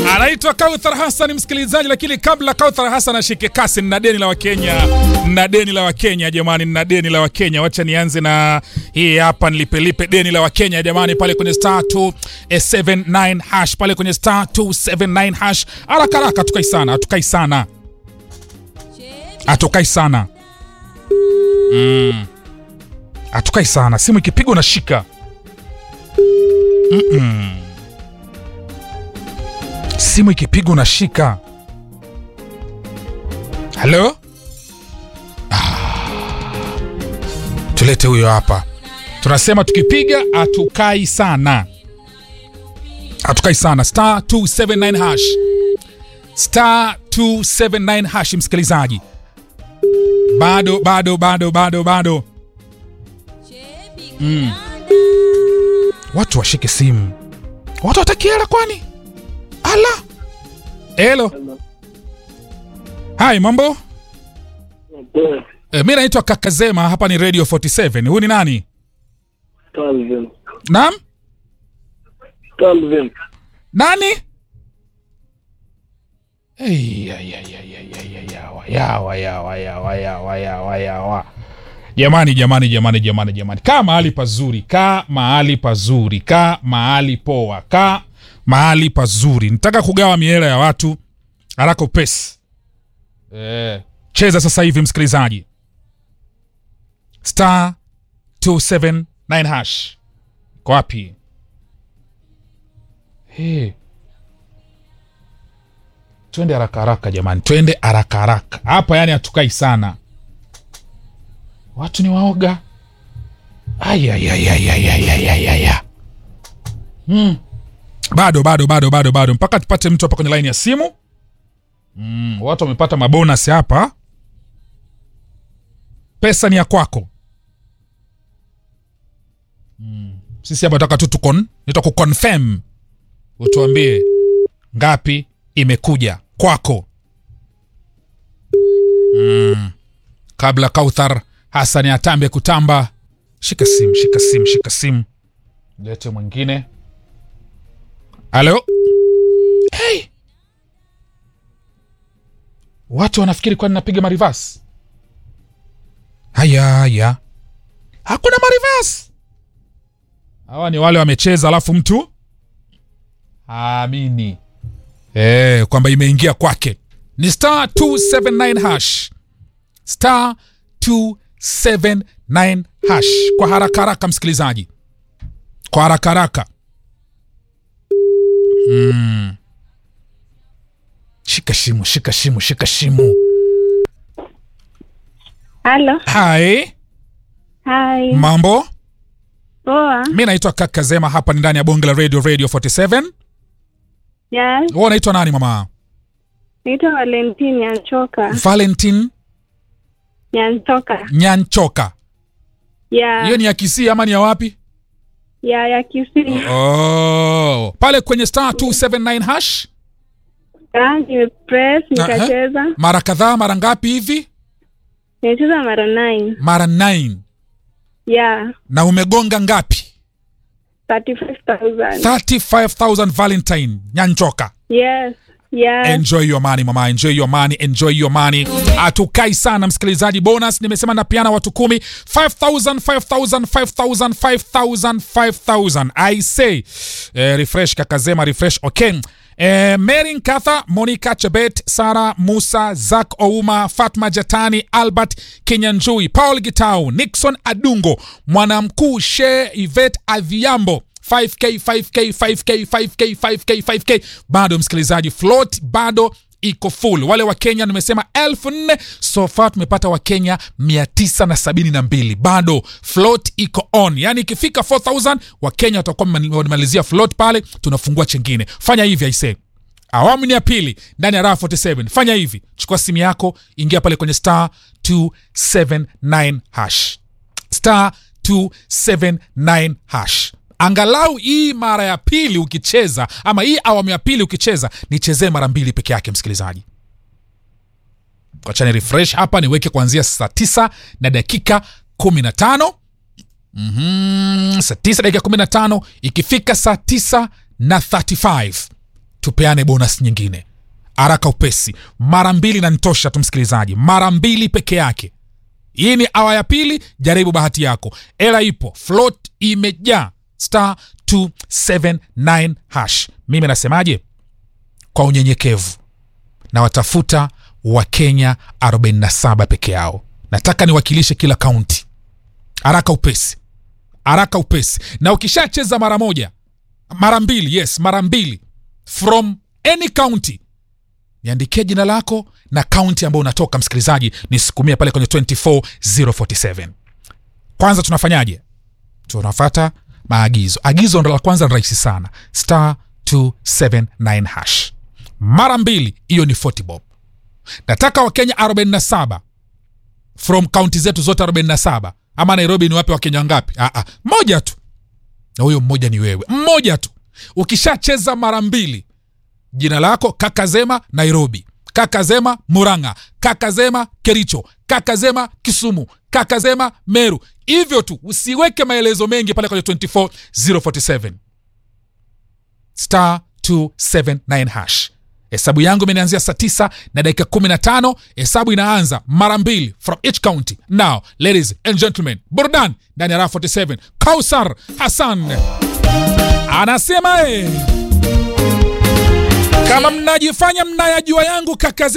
anaitwa Kauthar Hassan msikilizaji, lakini kabla Kauthar Hassan ashike kasi, nina deni la Wakenya, nina deni la Wakenya jamani, nina deni la Wakenya. Wacha nianze na hii hapa, nilipelipe deni la Wakenya jamani, pale kwenye star 279 hash, pale kwenye star 279 hash. Haraka haraka, hatukai sana, hatukai sana, hatukai sana, mm. hatukai sana. Simu ikipigwa unashika mm -mm. Simu ikipigwa unashika. Halo, ah. Tulete huyo hapa. Tunasema tukipiga hatukai sana, hatukai sana. Star 279 hash, star 279 hash. Msikilizaji, bado bado bado bado bado mm. Watu washike simu, watu watakiela kwani Ala. Hello. Hai, mambo? E, mi naitwa Kakazema, hapa ni Radio 47. Huyu ni nani? Calvin. Naam? Calvin. Nani? Hey, ya, ya, ya, ya, ya, ya, yawa, yawa, yawa, yawa, yawa, yawa, yawa. Jamani, jamani, jamani, jamani, jamani, kaa mahali pazuri, kaa mahali pazuri, kaa mahali poa, kaa mahali pazuri. Nitaka kugawa miela ya watu haraka upesi. Eh, cheza sasa hivi msikilizaji, star 279 hash. Kwa wapi? Hey. Twende haraka haraka jamani, twende haraka haraka hapa, yani hatukai sana, watu ni waoga. Ayayayayayayayaya. Hmm. Bado bado bado bado bado mpaka tupate mtu hapa kwenye laini ya simu. Mm, watu wamepata mabonus hapa. Pesa ni ya kwako. Mm, sisi hapa nataka tu tukon, nita kuconfirm. Utuambie ngapi imekuja kwako. Mm, kabla Kauthar Hassan atambe kutamba, shika simu, shika simu, shika simu. Lete mwingine. Halo. Hey. Watu wanafikiri kwani napiga marivas. Haya haya, hakuna marivas. Hawa ni wale wamecheza, alafu mtu aamini eh, kwamba imeingia kwake. Ni star 279 hash, star 279 hash. Kwa haraka haraka, msikilizaji, kwa haraka haraka Mm. Shika shimu, shika shimu, shika shimu. Halo. Hai, Hai. mambo? Poa. Mi naitwa Kaka Zema, hapa ni ndani ya bonge la radio radio 47. Yes. Wewe unaitwa nani mama? Naitwa Valentine Nyanchoka. Valentine Nyanchoka. Nyanchoka. Ya. Hiyo ni ya Kisii ama ni ya wapi? Ya ya Kisii. Oh, pale kwenye star 279 hash Ah, nimepress nikacheza. mara kadhaa, mara ngapi hivi? Nimecheza mara 9. Mara 9. Ya. Na umegonga ngapi? 35,000. 35000 Valentine Nyanchoka. Yes. Yes. Enjoy your money mama, enjoy your money, enjoy your money. Hatukai sana msikilizaji. Bonus nimesema napiana watu kumi 5000 5000 5000 5000 5000 I say eh, refresh kakazema refresh okay. Eh, Mary Nkatha, Monica Chebet, Sara Musa, Zak Ouma, Fatma Jatani, Albert Kinyanjui, Paul Gitau, Nixon Adungo, Mwanamkuu She Yvette Adhiambo 5k 5k 5k 5k 5k 5k bado msikilizaji float bado iko full wale wa kenya nimesema elfu nne so far tumepata wakenya 972 bado float iko on yani ikifika 4000 wakenya watakuwa wamemalizia float pale tunafungua chengine fanya hivi aisee awamu ni ya pili ndani ya raha 47 fanya hivi chukua simu yako ingia pale kwenye star 279 hash star 279 hash angalau hii mara ya pili ukicheza ama hii awamu ya pili ukicheza nichezee mara mbili peke yake msikilizaji wachani refresh hapa niweke kuanzia saa tisa na dakika kumi na tano mm-hmm. saa tisa dakika kumi na tano ikifika saa tisa na 35 tupeane bonus nyingine haraka upesi mara mbili nanitosha tu msikilizaji mara mbili peke yake hii ni awa ya pili jaribu bahati yako ela ipo float imejaa star 279 hash mimi nasemaje kwa unyenyekevu na watafuta wakenya 47 peke yao nataka niwakilishe kila kaunti haraka upesi haraka upesi na ukishacheza mara moja mara mbili yes mara mbili from any county niandikie jina lako na kaunti ambayo unatoka msikilizaji nisukumie pale kwenye 24047 kwanza tunafanyaje tunafata maagizo agizo ndo la kwanza ni rahisi sana star 279 hash mara mbili hiyo ni 40 bob nataka wakenya 47 from kaunti zetu zote 47 ama nairobi ni wape wakenya ngapi Aa, moja tu na huyo mmoja ni wewe mmoja tu ukishacheza mara mbili jina lako kakazema nairobi kakazema muranga kakazema kericho kakazema kisumu kakazema meru hivyo tu usiweke maelezo mengi pale kwenye 24047 star 279 hash hesabu yangu imenianzia saa 9 na dakika 15 hesabu inaanza mara mbili from each county now ladies and gentlemen burdan ndani ya raha 47 kausar hassan anasema eh, kama mnajifanya mnayajua yangu kaka